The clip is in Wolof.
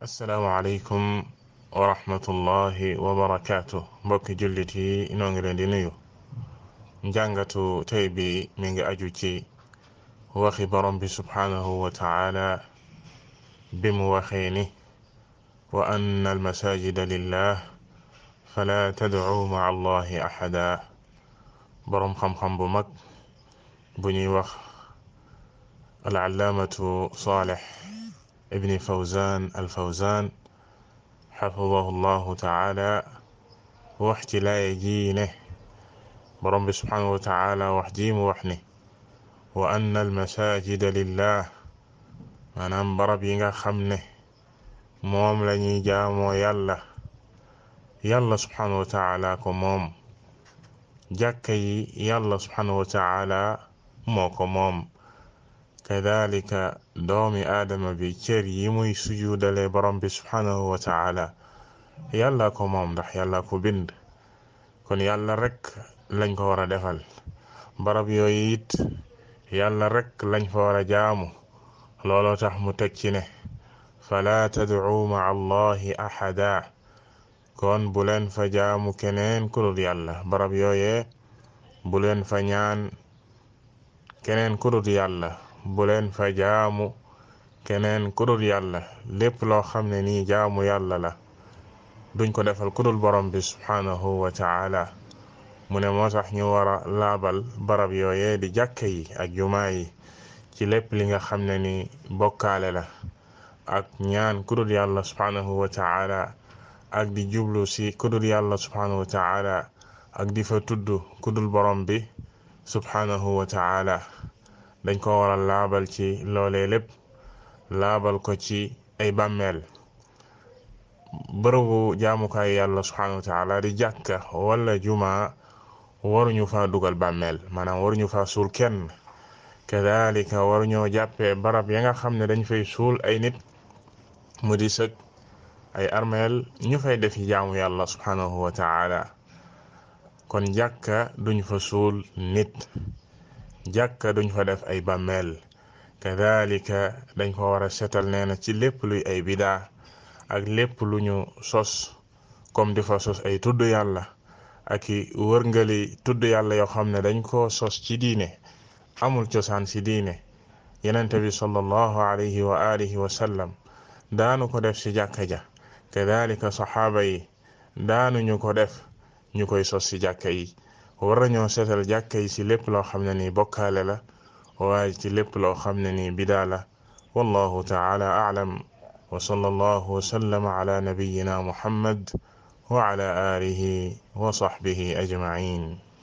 asalaamaaleykum wa rahmatullahi wa barakaatu mbokki jullit yi noo ngi leen di nuyu njàngatu tey bi mi ngi aju ci waxi borom bi subhaanahu wa taala bi mu waxee ni wa anna almasajida lillah fala tadcu maa allahi axada boroom xam-xam bu mag bu ñuy wax alallaamatu saalex ibni fawzan alfawzan xafidahu llahu taala wax ci laaya ji ne borom bi subhanahu wa taala wax ji mu wax ni wa anna almasajida lillah maanaam barab yi nga xam ne moom la ñuy jaamoo yàlla yàlla subhanahu wa taala ko moom jàkka yi yàlla subhanahu wa taala moo ko moom kadalika doomi aadama bi cër yi muy sujudale borom bi subhanahu wa taala yàlla ko moom ndax yàlla ko bind kon yàlla rek lañ ko war a defal barab yooyu it yàlla rek lañ fa war a jaamu looloo tax mu teg ci ne fala tad'u ma'a allahi ahada kon bu leen fa jaamu keneen ku dul yàlla barab yooyee bu leen fa ñaan keneen ku dul yàlla bu leen fa jaamu keneen ku dul yàlla lépp loo xam ne nii jaamu yàlla la duñ ko defal ku dul borom bi subhanahu wa taala mu ne moo tax ñu war a laabal barab yooyee di jàkka yi ak jumaa yi ci lépp li nga xam ne ni bokkaale la ak ñaan ku dul yàlla subhanahu wa taala ak di jublu si ku dul yàlla subhanahu wa taala ak di fa tudd ku dul borom bi subhanahu wa taala dañ ko war a laabal ci loolee lépp laabal ko ci ay bàmmeel bërëbu jaamukaay yàlla subhanahu wa taala di jàkka wala juma waruñu fa dugal bàmmeel maanaam waruñu fa suul kenn kadalika waruñoo jàppee barab ya nga xam ne dañ fay suul ay nit mu di sëg ay armeel ñu fay defi jaamu yàlla subhanahu wa taala kon jàkka duñ fa suul nit jàkka duñ fa def ay bàmmeel kadalika dañ ko war a setal nee na ci lépp luy ay bidaa ak lépp lu ñu sos comme di fa sos ay tudd yàlla ak i wërngali tudd yàlla yoo xam ne dañ ko sos ci diine amul cosaan ci diine yenente bi sallallahu alayhi wa alihi wa sallam daanu ko def ci jàkka ja kadalika saxaaba yi daanuñu ko def ñu koy sos ci jàkka yi war nañoo seetal jàkka yi ci lépp loo xam ne nii bokkaale la waaye ci lépp loo xam ne nii bidaa la wallahu taala a'lam wa sallallahu wa sallama ala nabiyyina muhammad wa ala alihi wa sahbihi ajma'in